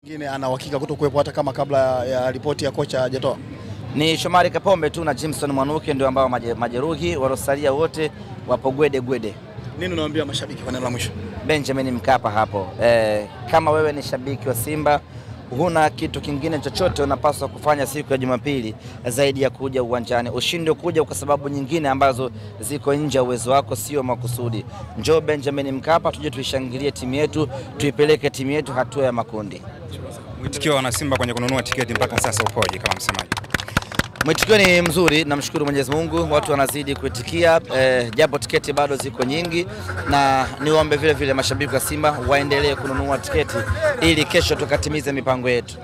Mwingine ana uhakika kutokuwepo hata kama kabla ya ripoti ya kocha hajatoa. Ni Shomari Kapombe tu na Jimson Mwanuke ndio ambao maje- majeruhi, waliosalia wote wapo gwede gwede. Nini unawaambia mashabiki kwa neno la mwisho? Benjamin Mkapa hapo. Eh, kama wewe ni shabiki wa Simba huna kitu kingine chochote unapaswa kufanya siku ya Jumapili zaidi ya kuja uwanjani. Ushinde kuja kwa sababu nyingine ambazo ziko nje ya uwezo wako, sio makusudi. Njoo Benjamin Mkapa, tuje tuishangilie timu yetu, tuipeleke timu yetu hatua ya makundi. Mwitikio wa wanasimba kwenye kununua tiketi mpaka sasa upoje kama msemaji? Mwitikio ni mzuri, namshukuru Mwenyezi Mungu, watu wanazidi kuitikia eh, japo tiketi bado ziko nyingi, na niwaombe vile vile mashabiki wa Simba waendelee kununua tiketi ili kesho tukatimize mipango yetu.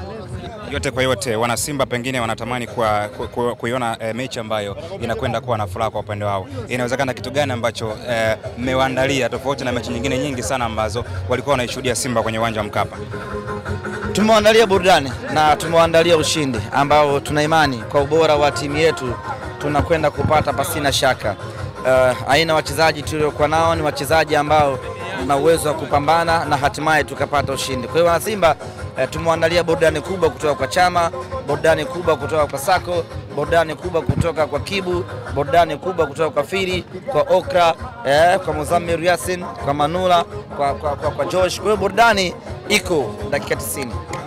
Yote kwa yote, wanasimba pengine wanatamani kwa- ku- ku- kuiona eh, mechi ambayo inakwenda kuwa na furaha kwa upande wao. Inawezekana kitu gani ambacho eh, mmewaandalia tofauti na mechi nyingine nyingi sana ambazo walikuwa wanaishuhudia Simba kwenye uwanja wa Mkapa? Tumewaandalia burudani na tumewaandalia ushindi ambao tuna imani kwa ubora wa timu yetu tunakwenda kupata pasina shaka. Uh, aina wachezaji tuliokuwa nao ni wachezaji ambao na uwezo wa kupambana na hatimaye tukapata ushindi. Kwa hiyo wanasimba uh, tumewaandalia burudani kubwa kutoka kwa Chama, burudani kubwa kutoka kwa Sako, burudani kubwa kutoka kwa Kibu, burudani kubwa kutoka kwa Firi, kwa Okra, eh, kwa Muzamir Yasin, kwa Manula, kwa, kwa, kwa, kwa Josh. Kwa hiyo burudani iko dakika 90.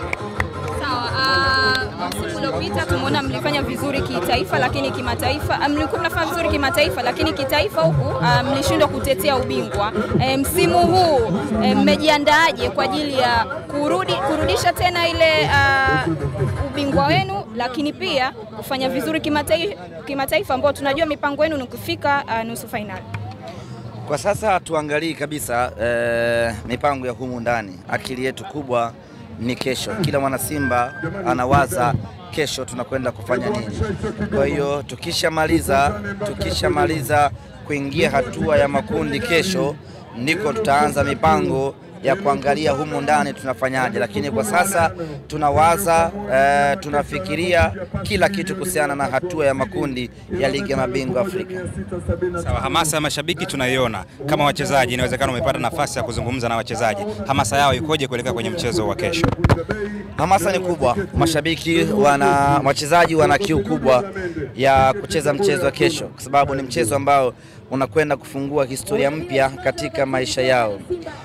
Sawa. ah, Msimu uliopita tumeona mlifanya vizuri kitaifa, lakini kimataifa ah, mlikuwa mnafanya vizuri kimataifa, lakini kitaifa huku ah, mlishindwa kutetea ubingwa. Eh, msimu huu eh, mmejiandaaje kwa ajili ya kurudi kurudisha tena ile ah, ubingwa wenu, lakini pia kufanya vizuri kimataifa, kimataifa ambao tunajua mipango yenu ni kufika ah, nusu fainali. Kwa sasa tuangalii kabisa eh, mipango ya humu ndani. Akili yetu kubwa ni kesho. Kila mwana Simba anawaza kesho tunakwenda kufanya nini. Kwa hiyo tukishamaliza tukishamaliza kuingia hatua ya makundi kesho, ndiko tutaanza mipango ya kuangalia humu ndani tunafanyaje, lakini kwa sasa tunawaza eh, tunafikiria kila kitu kuhusiana na hatua ya makundi ya ligi ya mabingwa Afrika. Sawa, hamasa ya mashabiki tunaiona. Kama wachezaji, inawezekana umepata nafasi ya kuzungumza na wachezaji, hamasa yao ikoje kuelekea kwenye mchezo wa kesho? Hamasa ni kubwa, mashabiki wana, wachezaji wana kiu kubwa ya kucheza mchezo wa kesho, kwa sababu ni mchezo ambao unakwenda kufungua historia mpya katika maisha yao,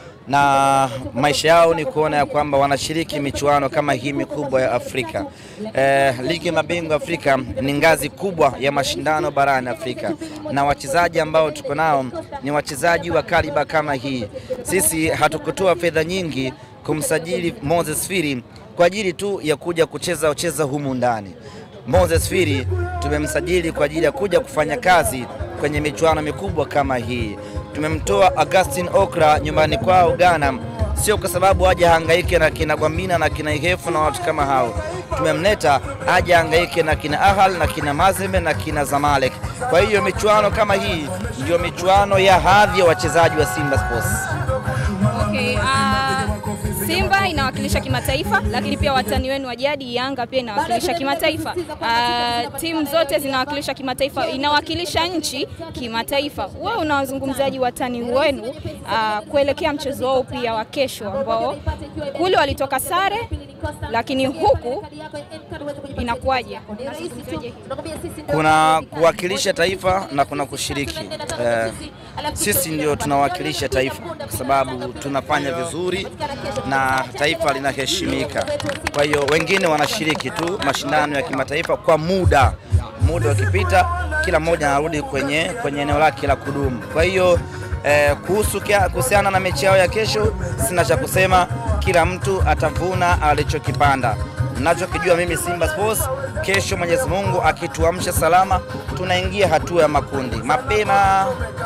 na maisha yao ni kuona ya kwamba wanashiriki michuano kama hii mikubwa ya Afrika. Eh, ligi ya mabingwa Afrika ni ngazi kubwa ya mashindano barani Afrika, na wachezaji ambao tuko nao ni wachezaji wa kaliba kama hii. Sisi hatukutoa fedha nyingi kumsajili Moses Firi kwa ajili tu ya kuja kucheza cheza humu ndani. Moses Firi tumemsajili kwa ajili ya kuja kufanya kazi kwenye michuano mikubwa kama hii. Tumemtoa Augustin Okra nyumbani kwao Ghana, sio kwa sababu aje hangaike na kina Gwambina na kina Ihefu na watu kama hao. Tumemleta aje hangaike na kina Ahal na kina Mazembe na kina Zamalek. Kwa hiyo michuano kama hii ndio michuano ya hadhi ya wachezaji wa Simba Sports. Okay, ah, Simba inawakilisha kimataifa, lakini pia watani wenu wa jadi Yanga pia inawakilisha kimataifa. Ah, timu zote zinawakilisha kimataifa, inawakilisha nchi kimataifa. Wewe unawazungumzaji watani wenu ah, kuelekea mchezo wao pia wa kesho, ambao kule walitoka sare, lakini huku inakuwaje? Unazungumzaje hii? kuna kuwakilisha taifa na kuna kushiriki. Eh, sisi ndio tunawakilisha taifa kwa sababu tunafanya vizuri na taifa linaheshimika. Kwa hiyo wengine wanashiriki tu mashindano ya kimataifa kwa muda, muda ukipita, kila mmoja anarudi kwenye, kwenye eneo lake la kudumu. Kwa hiyo eh, kuhusu kia- kuhusiana na mechi yao ya kesho, sina cha kusema, kila mtu atavuna alichokipanda. Nachokijua mimi Simba Sports, kesho Mwenyezi Mungu akituamsha salama, tunaingia hatua ya makundi mapema.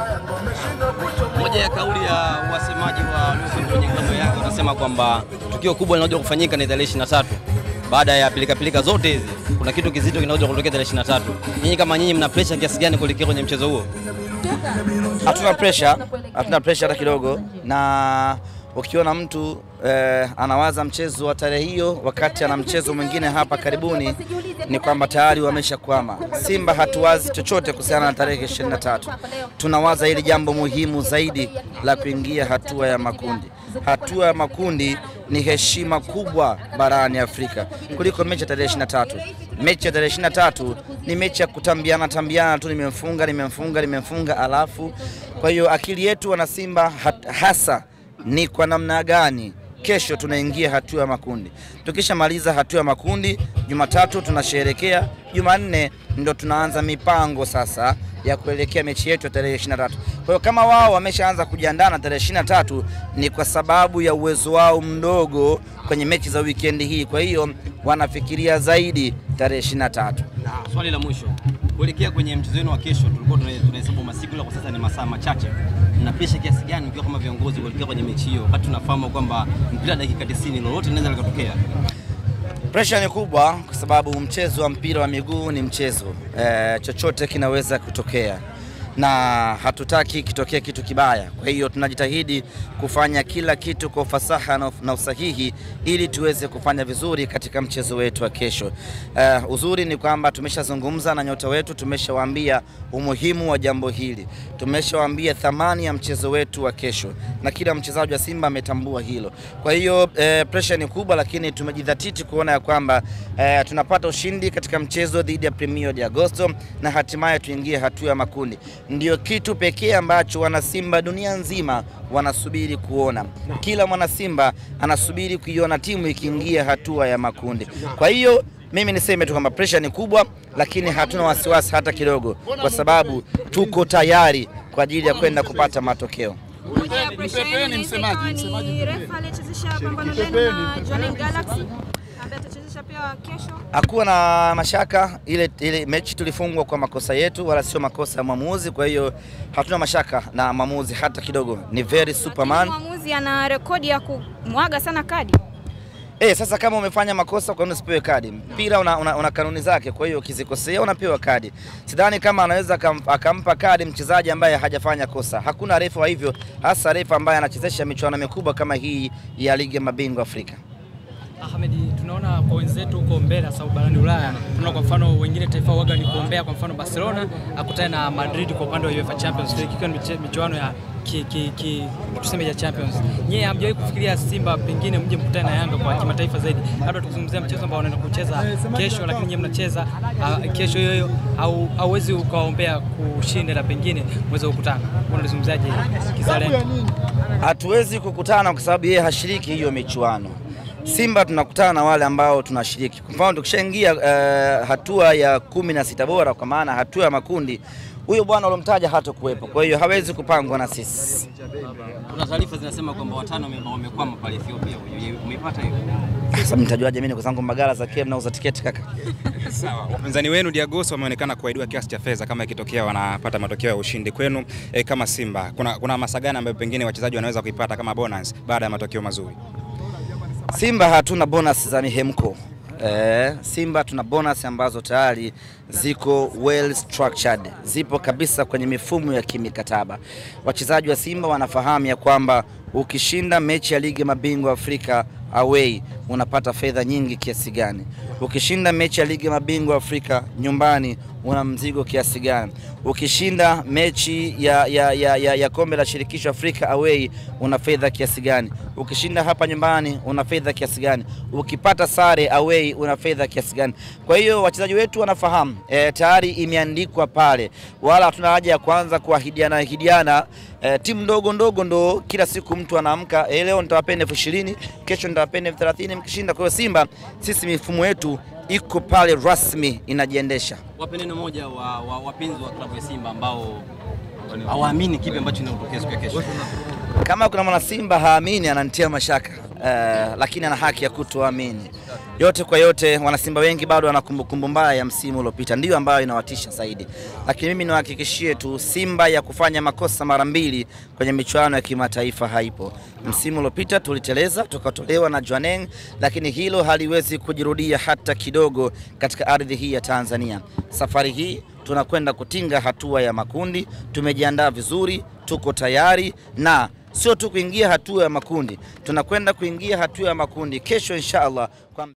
Moja ya kauli ya wasemaji wa waliokuwa kwenye klabu yake wanasema kwamba tukio kubwa linalokuja kufanyika ni tarehe 23. Baada ya pilika pilika zote hizi, kuna kitu kizito kinakuja kutokea tarehe 23. Nyinyi kama nyinyi mna pressure kiasi gani kuelekea kwenye mchezo huo? Hatuna pressure, hatuna pressure hata kidogo, na ukiona mtu eh, anawaza mchezo wa tarehe hiyo wakati ana mchezo mwingine hapa karibuni, ni kwamba tayari wameshakwama. Simba hatuwazi chochote kuhusiana na tarehe 23. Tunawaza hili jambo muhimu zaidi la kuingia hatua ya makundi. Hatua ya makundi ni heshima kubwa barani Afrika kuliko mechi ya tarehe 23. Mechi ya tarehe 23 ni mechi ya kutambiana tambiana tu, nimemfunga nimemfunga nimemfunga, alafu kwa hiyo akili yetu wana Simba hat- hasa ni kwa namna gani kesho tunaingia hatua ya makundi. Tukishamaliza hatua ya makundi, Jumatatu tunasherekea, Jumanne ndo tunaanza mipango sasa ya kuelekea mechi yetu ya tarehe 23. Kwa hiyo kama wao wameshaanza kujiandaa na tarehe 23 ni kwa sababu ya uwezo wao mdogo kwenye mechi za wikendi hii, kwa hiyo wanafikiria zaidi tarehe 23. Swali la mwisho kuelekea kwenye mchezo wenu wa kesho, tulikuwa tuna- tunahesabu masiku, ila kwa sasa ni masaa machache. Mna presha kiasi gani mkiwa kama viongozi kuelekea kwenye mechi hiyo, wakati tunafahamu kwamba mpira dakika 90 lolote linaweza likatokea? Presha ni kubwa kwa sababu mchezo wa mpira wa miguu ni mchezo e, chochote kinaweza kutokea na hatutaki kitokee kitu kibaya. Kwa hiyo tunajitahidi kufanya kila kitu kwa ufasaha na, na usahihi ili tuweze kufanya vizuri katika mchezo wetu wa kesho. E, uzuri ni kwamba tumeshazungumza na nyota wetu, tumeshawaambia umuhimu wa jambo hili, tumeshawaambia thamani ya mchezo wetu wa kesho, na kila mchezaji wa Simba ametambua hilo. Kwa hiyo e, presha ni kubwa, lakini tumejidhatiti kuona ya kwamba e, tunapata ushindi katika mchezo dhidi ya Premier de Agosto na hatimaye tuingie hatua ya makundi. Ndio kitu pekee ambacho wanasimba dunia nzima wanasubiri kuona. Kila mwanasimba anasubiri kuiona timu ikiingia hatua ya makundi. Kwa hiyo mimi niseme tu kwamba presha ni kubwa, lakini hatuna wasiwasi hata kidogo, kwa sababu tuko tayari kwa ajili ya kwenda kupata matokeo. Moja ya presha yenu inaweza ikawa ni refa aliyechezesha pambano lenu na Jwaneng Galaxy ambaye atachezesha pia kesho. Hakuwa na mashaka, ile, ile mechi tulifungwa kwa makosa yetu, wala sio makosa ya mwamuzi. Kwa hiyo hatuna mashaka na mwamuzi hata kidogo, ni very superman. Lakini Mwamuzi ana rekodi ya kumwaga sana kadi. Eh, sasa kama umefanya makosa kwa nini usipewe kadi? Mpira una, una, una kanuni zake, kwa hiyo ukizikosea unapewa kadi. Sidhani kama anaweza akam- akampa kadi mchezaji ambaye hajafanya kosa. Hakuna refa wa hivyo, hasa refa ambaye anachezesha michuano mikubwa kama hii ya ligi ya mabingwa Afrika. Ahmed, tunaona kwa wenzetu huko mbele hasa barani Ulaya, tunaona kwa mfano wengine taifa waga ni kuombea, kwa mfano Barcelona akutane na Madrid kwa upande wa UEFA Champions League, ikiwa ni miche- michuano ya ki, ki, ki, tuseme ya Champions. Nyie hamjawahi kufikiria Simba pengine mje mkutane na Yanga kwa kimataifa zaidi, labda tukizungumzia mchezo ambao wanaenda kucheza kesho, lakini nyie mnacheza uh, kesho hiyo hiyo, au hauwezi ukawaombea kushinda, la pengine mweze kukutana. Unalizungumzaje kizalendo? Hatuwezi kukutana kwa sababu yeye hashiriki hiyo michuano. Simba tunakutana na wale ambao tunashiriki. Kwa mfano tukishaingia uh, hatua ya kumi na sita bora, kwa maana hatua ya makundi, huyo bwana uliomtaja hatakuwepo, kwa hiyo hawezi kupangwa na sisi. Kuna taarifa zinasema kwamba watano wame- wamekwama pale Ethiopia. Umeipata hiyo? Sasa mtajuaje mimi kwa sababu magala za KM nauza tiketi kaka? Sawa, wapinzani wenu Diagosto wameonekana kuahidiwa kiasi cha fedha kama ikitokea wanapata matokeo ya ushindi kwenu. E, kama Simba kuna, kuna hamasa gani ambayo pengine wachezaji wanaweza kuipata kama bonus baada ya matokeo mazuri? Simba hatuna bonus za mihemko. Eh, Simba tuna bonus ambazo tayari ziko well structured, zipo kabisa kwenye mifumo ya kimikataba. Wachezaji wa Simba wanafahamu ya kwamba ukishinda mechi ya ligi ya mabingwa Afrika away unapata fedha nyingi kiasi gani. Ukishinda mechi ya ligi ya mabingwa Afrika nyumbani una mzigo kiasi gani. Ukishinda mechi ya, ya, ya, ya, ya kombe la shirikisho Afrika away una fedha kiasi gani. Ukishinda hapa nyumbani una fedha kiasi gani. Ukipata sare away una fedha kiasi gani. Kwa hiyo wachezaji wetu wanafahamu e, tayari imeandikwa pale, wala hatuna haja ya kuanza kuahidiana ahidiana. E, timu ndogo ndogo ndo kila siku mtu anaamka e, leo nitawapeni elfu ishirini kesho nitawapeni elfu thelathini mkishinda. Kwa hiyo Simba sisi mifumo yetu iko pale rasmi inajiendesha. Wape neno moja wa, wa wapenzi wa klabu ya Simba ambao hawaamini kipi ambacho kinatokea siku ya kesho. Kama kuna mwana Simba haamini ananitia mashaka uh, lakini ana haki ya kutoamini. Yote kwa yote, wanasimba wengi bado wana kumbukumbu mbaya ya msimu uliopita, ndiyo ambayo inawatisha zaidi, lakini mimi niwahakikishie tu, Simba ya kufanya makosa mara mbili kwenye michuano ya kimataifa haipo. Msimu uliopita tuliteleza tukatolewa na Jwaneng, lakini hilo haliwezi kujirudia hata kidogo katika ardhi hii ya Tanzania. Safari hii tunakwenda kutinga hatua ya makundi, tumejiandaa vizuri, tuko tayari na sio tu kuingia hatua ya makundi, tunakwenda kuingia hatua ya makundi kesho insha Allah kwa